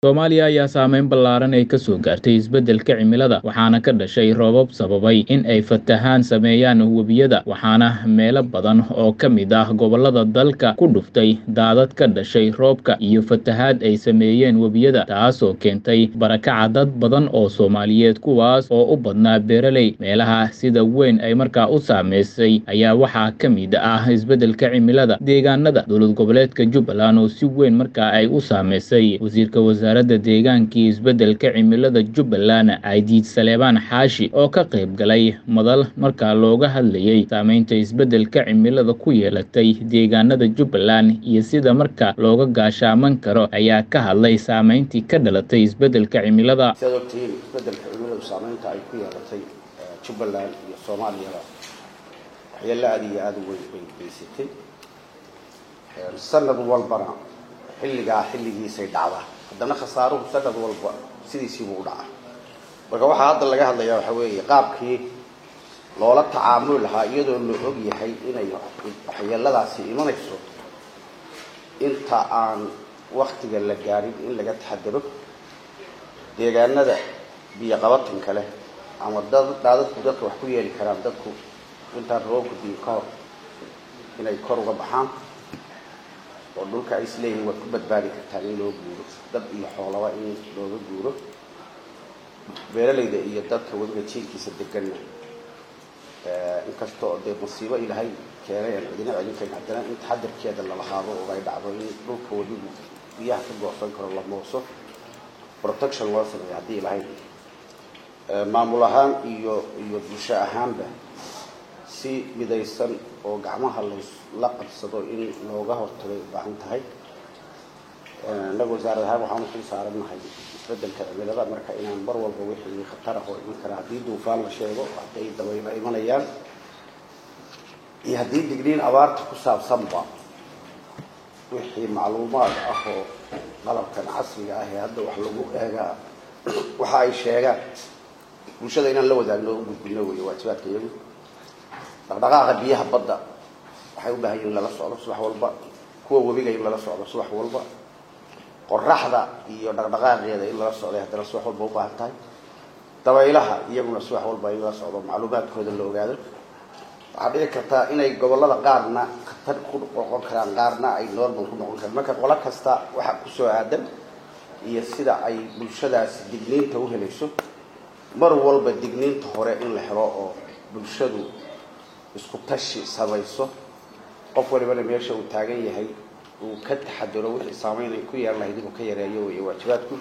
Soomaaliya ayaa saameyn ballaaran ay ka soo gaartay isbeddelka cimilada waxaana ka dhashay roobab sababay in ay fatahaan sameeyaan webiyada waxaana meelo badan oo ka mid ah gobollada dalka ku dhuftay daadad ka dhashay roobka iyo fatahaad ay sameeyeen webiyada taasoo keentay barakaca dad badan oo Soomaaliyeed kuwaas oo u badnaa beeraley meelaha sida weyn ay markaa u saameysay ayaa waxaa ka mid ah isbeddelka cimilada deegaanada dowlad goboleedka Jubbaland oo si weyn markaa ay u saameysay wasiirka wasaaradda deegaanka iyo isbeddelka cimilada Jubbaland Caydiid Saleebaan Xaashi oo ka qayb galay madal markaa looga hadlayay saameynta isbeddelka cimilada ku yeelatay deegaanada Jubbaland iyo sida markaa looga gaashaaman karo ayaa ka hadlay saameyntii ka dhalatay isbeddelka cimilada sidaad ogtihiin isbeddelka cimiladu saameynta ay ku yeelatay eh, jubbaland iyo soomaaliyaba waxyeello aada iyo aada u weyn bay geysatay Eh, sanad walbana xilligaa xilligiisay dhacdaa haddana khasaaruhu sanad walba sidiisiibuu u dhacaa marka waxaa hadda laga hadlayaa waxaa weeye qaabkii loola tacaamuli lahaa iyadoo la og yahay inay waxyeeladaasi imanayso inta aan waktiga la gaadhin in laga taxadaro deegaanada biyo qabatanka leh ama dad daadadku dadka wax ku yeeli karaan dadku intaan roobka diin ka hor inay kor uga baxaan oo dhulka ay isleeyihiin waad ku badbaadi kartaan in loo guuro dad iyo xoolaba in looga guuro beeralayda iyo dadka weliba jiilkiisa deganna inkasta oo dee masiibo ilaahay keenay aan cidina celin karin haddana in taxadarkeeda la lahaado oo ay dhacdo in dhulka weliba biyaha ka goosan karo la mooso protection loo sameeyo haddii ilaahay maamul ahaan iyo iyo bulsho ahaanba si midaysan oo gacmaha la qabsado in looga hortagay u baahan tahay innaga wasaarad ahaan waxaan uxil saarannahay isbeddelka cimilada marka inaan mar walba wixii khatar ah oo iman kara haddii duufaan la sheego hadday dabaylo imanayaan iyo haddii digniin abaarta ku saabsanba wixii macluumaad ah oo qalabkan casriga ah ee hadda wax lagu eegaa waxa ay sheegaan bulshada inaan la wadaagno o u gudbino weeye waajibaadka iyagu dhaqdhaqaaqa biyaha badda waxay u baahan yihin in lala socdo subax walba kuwa webiga in lala socdo subax walba qoraxda iyo dhaqdhaqaaqeeda in lala socday haddana subax walba u baahan tahay dabaylaha iyaguna subax walba in lala socdo macluumaadkooda la ogaado waxaa dhici kartaa inay gobollada qaarna khatar ku noqon karaan qaarna ay normal ku noqon karaan marka qolo kasta waxa kusoo aadan iyo sida ay bulshadaasi digniinta u helayso mar walba digniinta hore in la helo oo bulshadu isku tashi samayso qof walibana meesha uu taagan yahay uu ka taxadaro wixii saameyn ay ku yeelan lahayd inuu ka yareeyo weeye waajibaadku